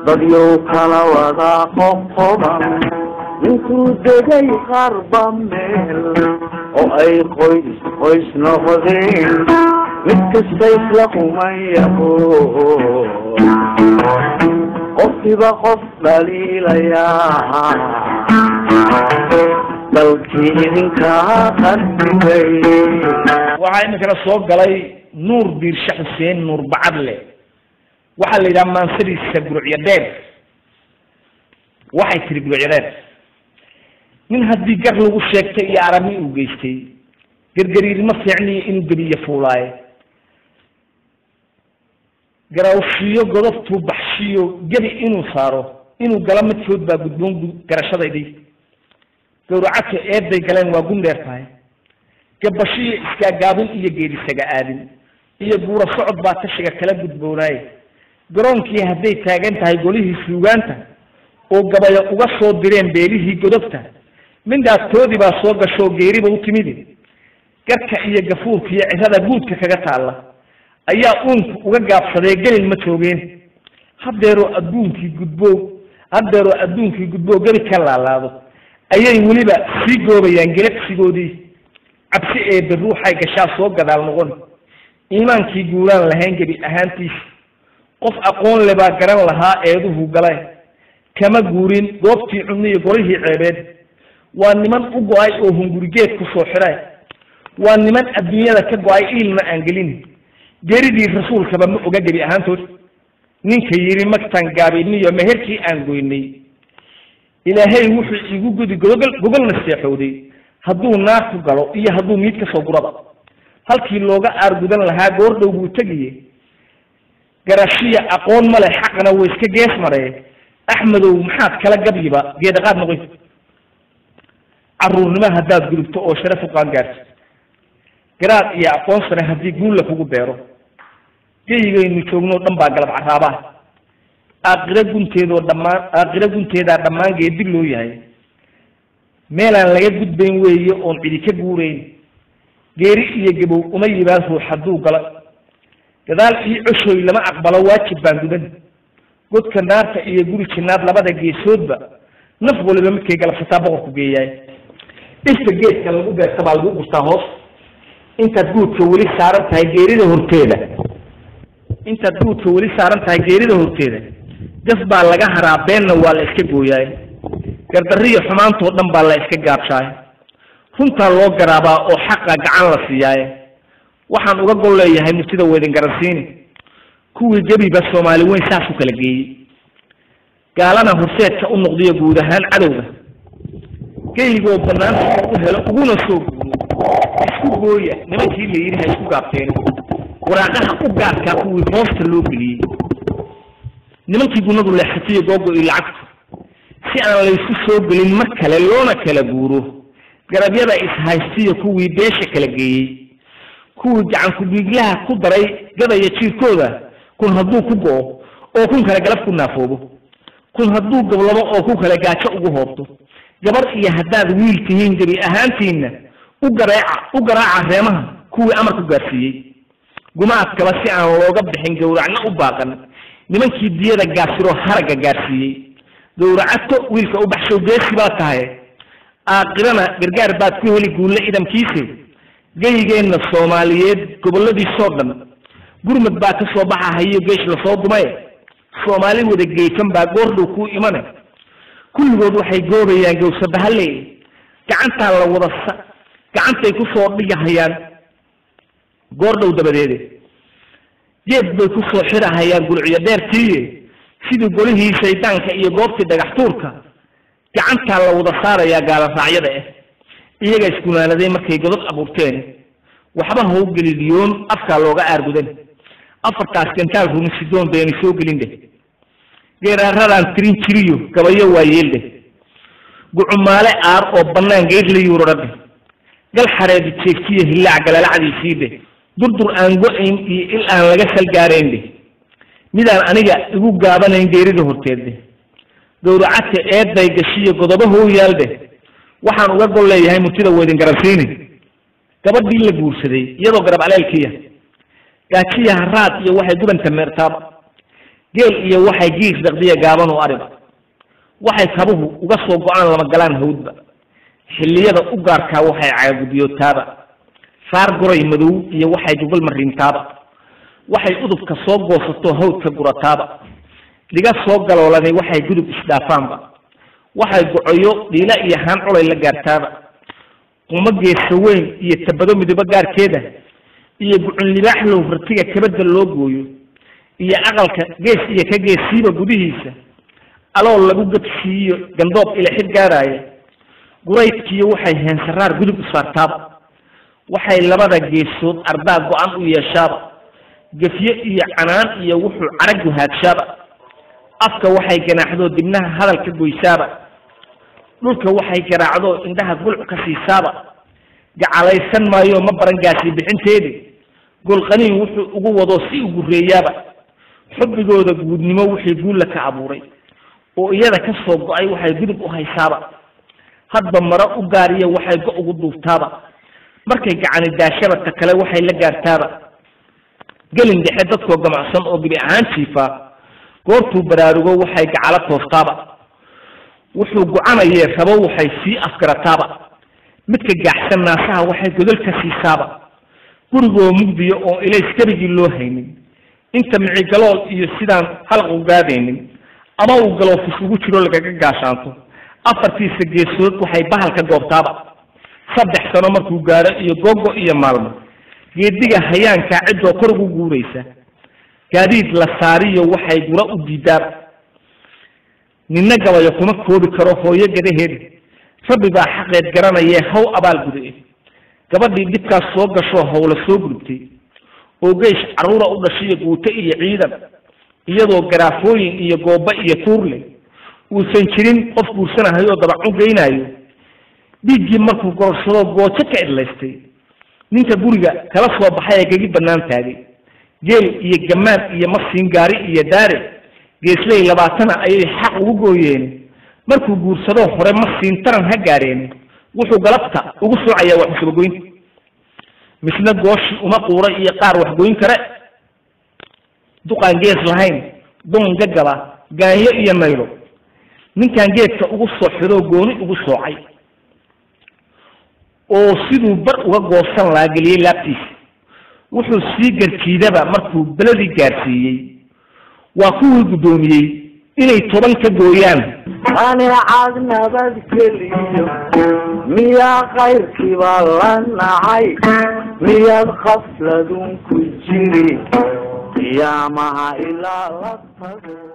dadyow kala wadaa qoqoban intuu degay qarba meel oo ay qoys qoys noqdeen mid kasta isla qumayaho qofkiiba qof dhaliilayaa dalkii idinkaa qadibay waxaa iminkana soo galay nuur biirshe xuseen nuur bacadle waxaa la yidhaha maansadiisa gurucyo dheer waxay tiri gurucyo dheer nin haddii gar lagu sheegtay iyo arami uu geystay gargariirma fiicniyo inuu gebiyo fuulaaye garawshiyo godobtuu baxshiyo gebi inuu saaro inuu galo midkood baa gudboon garashadaydii gawracato eeday galeen waa gun dheer tahay gabashiyo iskaagaabin iyo geedisaga aadin iyo guura socod baa tashiga kala gudboonaaye garoonkii hadday taagan tahay golihii suugaanta oo gabaya uga soo direen beelihii godobta mindhaaftoodii baa soo gashoo geeriba u timidi garka iyo gafuurka iyo cirada guudka kaga taalla ayaa uunku uga gaabsadee gelin ma joogeen haddeeroo adduunkii gudboo haddeeroo adduunkii gudboo gebi ka laalaado ayay weliba sii goobayaan gelabsigoodii cabsi eebe ruuxay gashaa soo gadaal noqon iimaankii guuraan lahayn gebi ahaantiisa qof aqoon le baa garan lahaa eeduhu gale kama guurin goobtii cunno iyo golihii ceebeed waa niman u go-ay oo hungurigeed ku soo xidhay waa niman adduunyada ka go-ay iilna aan gelin geeridii rasuulkaba ma oga gebi ahaantood ninka yidhi magtan gaabiniyo meherkii aan goynay ilaahay wuxuu igu gudi gogol gogolna seexowday hadduu naar ku galo iyo hadduu miid ka soo guraba halkii looga aargudan lahaa goordhow buu tegiye garashiya aqoon male xaqna way iska gees maree axmedow maxaad kala gabyiba geedaqaad noqoy caruurnimo haddaad gudubto oo sharaf u qaangaarto garaad iyo aqoon sare haddii guulla kugu beero geyigaynu joogno dhan baa galab caraabaha aaqiro gunteedoo dhammaan aaqiro gunteedaa dhammaan geedi loo yahay meelaan laga gudbayn weeye oon cidi ka guurayn geeri iyo gabow uma yimaad ruux hadduu galo gadaal iyo coshoy lama aqbalo waajib baan gudan godka naarta iyo guri jinaad labada geesoodba naf waliba midkay galabsataa boqorku geeyaay dhirta geedka lagu beerta baa lagu gurtaa hoos intaad guudka weli saaran tahay geerida horteeda intaad guudka weli saaran tahay geerida horteeda gas baa laga haraa beenna waa la iska gooyaay gardariyo xumaantoo dhan baa la iska gaabshaay runtaa loo garaabaa oo xaqa gacan la siiyaaye waxaan uga gol leeyahay murtida weydin garansiini kuwii gebiba soomaali weyn saas u kala geeyey gaalana horseedka u noqdiyo guud ahaan cadowga geygoo banaanta u helo uguna soo guuro isku gooya nimankii la yidhi ha isku gaabteen waraaqaha u gaarkaa kuwii hoosta loo geliyey nimankii gunadu leexatiyo googo iyo lacagtu si aan laysu soo gelin mar kale loona kala guuro garabyada ishaystiyo kuwii beesha kala geeyey kuwii gacanku-dhiiglaha ku daray gadaya jiirkooda kun hadduu ku go-o oo kun kale galab ku naafoobo kun hadduu gablamo oo ku kale gaajo ugu hoobto gabar iyo haddaad wiil tihiin gebi ahaantiinna u gareeca u garaaca reemaha kuwii amarku gaarsiiyey gumaadkaba si aan looga bixin gowracna u baaqan nimankii diyada gaasiroo haragga gaarsiiyey gowracato wiilka u baxshow geesi baa tahay aakirana gargaar baad ku heli guulle idamkiise geyigeenna soomaaliyeed gobolladiisoo dhan gurmad baa ka soo baxa hayo geesh lasoo dumaye soomaali wada geysan baa goordhow kuu imane kulligood waxay goobayaan gawsabahale gacantaa la wada sa gacantay kusoo dhigahayaan goordhow dabadeede geed bay kusoo xirahayaan gulciyo dheertiiye sidii golihii shaydaanka iyo goobtii dhagax tuurka gacantaa la wada saarayaa gaalaraacyada ah iyaga isgunaanaday markay godod abuurteen waxba ha u geliliyoon afkaa looga aargudan afartaas gantaal rumisidoon baynu soo gelin dheh geeraaradan tirin jiriyo gabayo waa yeeldheh gucumaale aar oo bannaan geed la yuurara dheh gal xareedi jeegtiyo hillaac galalacdiisii dheh durdur aan go-ayn iyo il aan laga salgaarayn dheh midaan aniga igu gaabanayn geerida horteed dheh gowracadka eeday gashiyo godobahow yaal dheh waxaan uga gol leeyahay murtida weydin garansiini gabadhii la guursaday iyadoo garab aleelkiya gaajiya haraad iyo waxay gubanta meertaaba geel iyo waxay giir daqdiya gaaban u ariba waxay kabuhu uga soo go-aan lama galaan hawdba xilliyada u gaarkaa waxay caagudiyootaaba saar goray madow iyo waxay gogol mariintaaba waxay udubka soo goosato hawdka gurataaba dhiga soo galoolanay waxay gudub isdhaafaanba waxay gocoyo dhiila iyo haan culay la gaartaaba qumo geesa weyn iyo tabado midibo gaarkeeda iyo gucun libaaxlow ratiga kabada loo gooyo iyo aqalka gees iyo ka geesiiba gudihiisa alool lagu gadsiiyo gandoob ilixid gaaraya guraydkiiyo waxay heensaraar gudub isfaartaaba waxay labada geesood ardaa go-an u yeeshaaba gefye iyo canaan iyo wuxuu carag guhaadshaaba afka waxay ganaaxdoo dibnaha hadal ka goysaaba dhulka waxay garaacdoo indhaha gulc ka siisaaba gacalaysan maayo ma baran gaasi bixinteedi golqaniin wuxuu ugu wadoo si u gureeyaaba xubbigooda guudnimo wixii guulla ka abuuray oo iyada ka soo go-ay waxay gudub u haysaaba hadba maro u gaariya waxay go ugu duuftaaba markay gacani daashaba ta kale waxay la gaartaaba gelin dhexe dadkoo gamacsan oo gebi ahaan jiifaa goortuu baraarugo waxay gacalo toostaaba wuxuu go-anayee rabo waxay sii afgarataaba midka gaaxsan naasaha waxay godol ka siisaaba gurigoo mugdiyo oo ilays kerigii loo haynin inta micigalool iyo sidaan halaq u gaadaynin ama uu galoofis ugu jiro lagaga gaashaanto afartiisa geesood waxay bahal ka goobtaaba saddex sano markuu gaaro iyo gogo iyo maalmo geediga hayaankaa ciddoo kor ugu guuraysa gaadiid la saariyo waxay gura u diidaaba ninna gabayo kuma koobi karo hooyo gadaheeda rabbi baa xaqeed garanayee haw abaal guda gabadhii dhibkaas soo gashoo hawla soo gurubtay oo geysh carruura u dhashiyo guute iyo ciidan iyadoo garaafooyin iyo gooba iyo tuurle uusan jirin qof guursanahayoo dabac u geynaayo dhiiggii markuu gororsadoo goojo ka idlaystay ninka guriga kala soo baxay ee gegi bannaan taagay geel iyo gamaan iyo masiin gaari iyo daare geesley labaatana ayay xaq ugu gooyeen markuu guursadoo hore masiin taran ha gaareen wuxuu galabta ugu soocayaa wax musubagoynta misna gooshi uma quura iyo qaar waxgoyn kare duqaan gees lahayn doon gagaba gaanyo iyo naylo ninkan geedka ugu soo xidoo gooni ugu soocay oo siduu bar uga goosan lahaa geliyey laabtiisa wuxuu sii garjiidaba markuu beladii gaarsiiyey waa kuwii guddoomiyey inay toban ka gooyaan qanicad nabadgeliyo miyaa kayrkiiba la nacay miyaad qafladun ku jiri qiyaamaha ilaa la tago